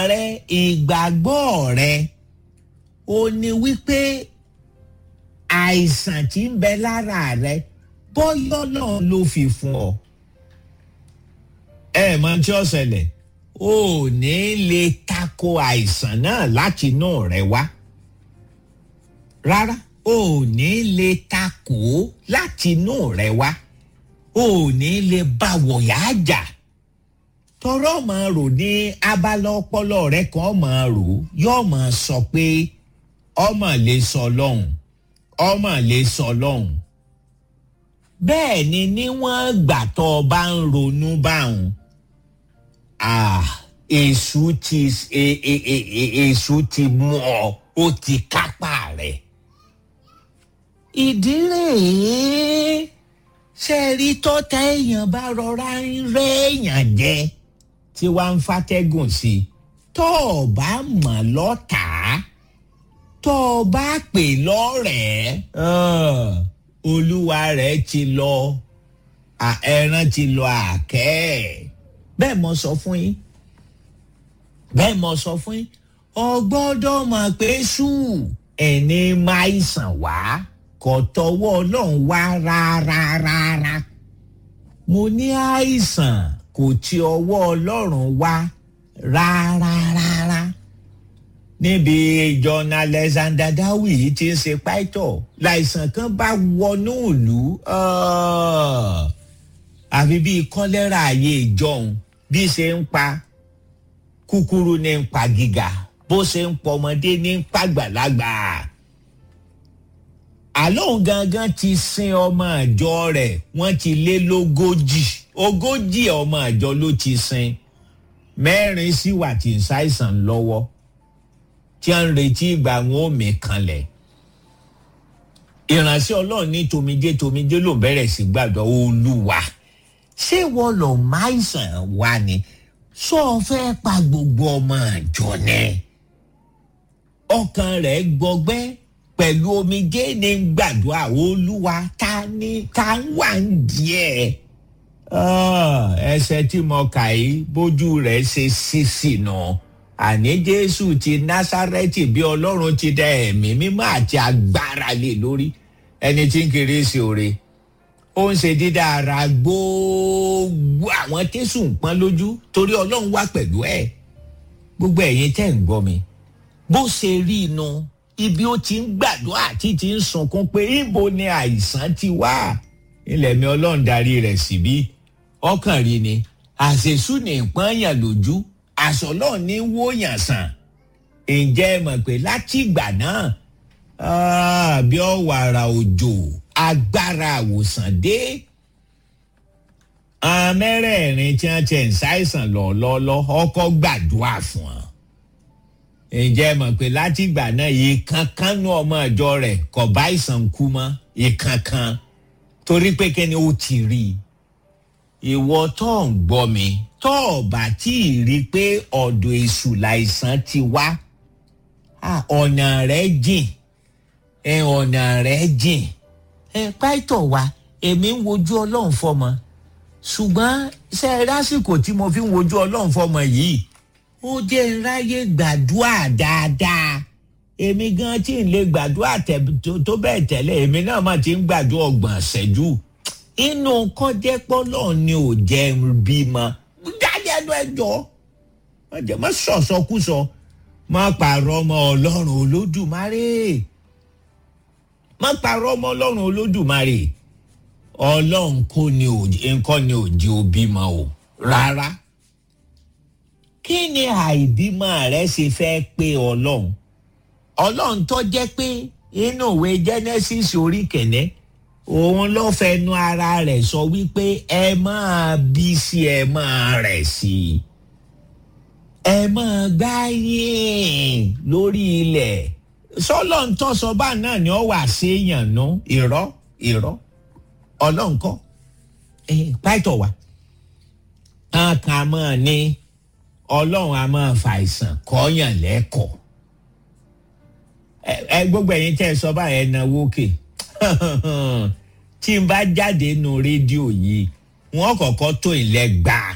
rẹ ìgbàgbọ́ rẹ ó ní wípé àìsàn tí ń bẹ lára rẹ bọ́yọ́ náà ló fi fún ọ. ẹ mọ tí ó ṣẹlẹ̀ o ò ní lè tako àìsàn náà láti inú rẹ wá rárá o ò ní lè tako láti inú rẹ wá o ò ní lè bá wọ̀yá jà tọrọ máa rò ní abala ọpọlọ rẹ kan máa rò yóò máa sọ pé ọmọ lè sọ lọ́hùn ọmọ lè sọ lọ́hùn bẹ́ẹ̀ ni níwọ̀n gbà tó o bá ń ronú báwọn èṣù ti èṣù ti mú ọ ó ti kápá rẹ̀ ìdí rèé ṣe rí tọ́tà èèyàn bá rọra ń rẹ́ èèyàn jẹ tí wàá ń fatẹ́gùn sí i tó o bá mọ̀ lọ́tàá tó o bá pè lọ́rẹ̀ẹ́ olúwa rẹ̀ ti lọ ẹran ti lọ àkẹ́ bẹ́ẹ̀ mo sọ fún yín bẹ́ẹ̀ mo sọ fún yín ọgbọ́dọ̀ mọ̀ pé ṣù ẹni máa sàn wá kò tọwọ́ ọlọ́run wá rárá rárá mo ní àìsàn kò ti ọwọ́ ọlọ́run wá rárá rárá níbi ìjọna alexander dawi yìí ti ń ṣe pàìtọ́ láìsàn kan bá wọnú ìlú àfi bíi kọ́lẹ́rà ayé ìjọun bí ṣe ń pa kúkúrú ní ń pa gíga bó ṣe ń pọ ọmọdé ní ń pàgbàlagbà àlóhùn gangan ti sin ọmọ àjọ rẹ̀ wọ́n ti lé lógójì ogójì ọmọ àjọ ló ti sin mẹ́rin sì wà tí ń ṣàìsàn lọ́wọ́ tí a ń retí ìgbà wọn ò mí kanlẹ̀ ìránṣẹ́ ọlọ́run ní tomijé tomijé ló bẹ̀rẹ̀ sí gbàdọ̀ olúwa ṣé wọ́n lọ máìsàn wá ni sọ fẹ́ pa gbogbo ọmọ àjọ ni ọkàn rẹ̀ gbọgbẹ́ pẹ̀lú omijé ní gbàdúrà olúwa ta ni ta ń wà ń díẹ̀ ẹsẹ̀ tí mo kà yìí bójú rẹ̀ ṣe sísì náà àní jésù ti násárẹ́tì bí ọlọ́run ti dá ẹ̀mí mímọ́ àti agbára lé lórí ẹni tí ń kiri sí oore ó ń ṣe dídá ara gbogbo àwọn tẹ̀sùn pọ́n lójú torí ọlọ́run wà pẹ̀lú ẹ̀ gbogbo ẹ̀yin tẹ̀ ń gbọ́ mi bó ṣe rí inú ibi ó ti ń gbàdúrà tí ti ń sunkún pé ibo ni àìsàn ti wá ilẹ̀ mi ọlọ́run darí rẹ̀ síbí ọkàn rí ni àṣesù ní ìpọ́nyàn lójú àṣọ náà ní wóyàn sàn ǹjẹ́ ẹ mọ̀ pé láti ìgbà náà bí ọ̀wàrà òjò agbára àwòsàn dé amẹ́rẹ̀ẹ̀rin tí wọ́n ti ń ṣàìsàn lọ́ọ́lọ́ọ́ ọkọ̀ gbàdúrà fún wọn ǹjẹ́ ẹ mọ̀ pé láti ìgbà náà ìkankan nú ọmọ ìjọ rẹ̀ kò bá ìsàn kú mọ́ ìkankan torí pé kẹ́ni ó ti rí i ìwọ tó ń gbọ́ mi tó o bá tí ì rí i pé ọ̀dọ̀ èṣù láìsàn ti wá ọ̀nà rẹ̀ jìn ọ̀nà rẹ̀ jìn pàìtọ̀ wa èmi ń wojú ọlọ́run fọmọ ṣùgbọ́n ṣe é lásìkò tí mo fi ń wojú ọlọ́run fọmọ yìí ó jẹ́ ráyè gbàdúrà dáadáa èmi gan tí ń lè gbàdúrà tó bẹ́ẹ̀ tẹ́lẹ̀ èmi náà mà ti ń gbàdúrà ọgbọ̀n ṣẹ́jú inú kọjẹ́ pọ́lọ́ ni ò jẹ́ bímọ dájẹ́nu ẹjọ́ ọjọ́ má sọ̀sọ́kúsọ má pààrọ̀ ọmọ ọlọ́run olódùmarè má pààrọ̀ ọmọ ọlọ́run olódùmarè ọlọ́run kò ní nǹkan ni ò jẹ́ òbímọ o rárá kí ni àìbímọ rẹ ṣe fẹ́ pé ọlọ́run ọlọ́run tó jẹ́ pé inú ìwé genesis orí kẹ̀lẹ́ òun ló fẹnu ara rẹ̀ sọ wípé ẹ máa bí sí ẹ máa rẹ̀ sí i ẹ máa gbáyìn lórí ilẹ̀ sọlọ́ ń tọ́sọ bá náà ni ó wà séèyàn nú irọ́ irọ́ ọlọ́run kọ́ pàtó wa kan máa ní ọlọ́run a máa fàìsàn kọ́yàn lẹ́kọ̀ọ́ ẹ gbogbo ẹ̀yin tẹ́ ẹ sọ báyẹn náwó kè tí n bá jáde nu rédíò yìí wọ́n kọ́kọ́ tó ilẹ̀ gbàá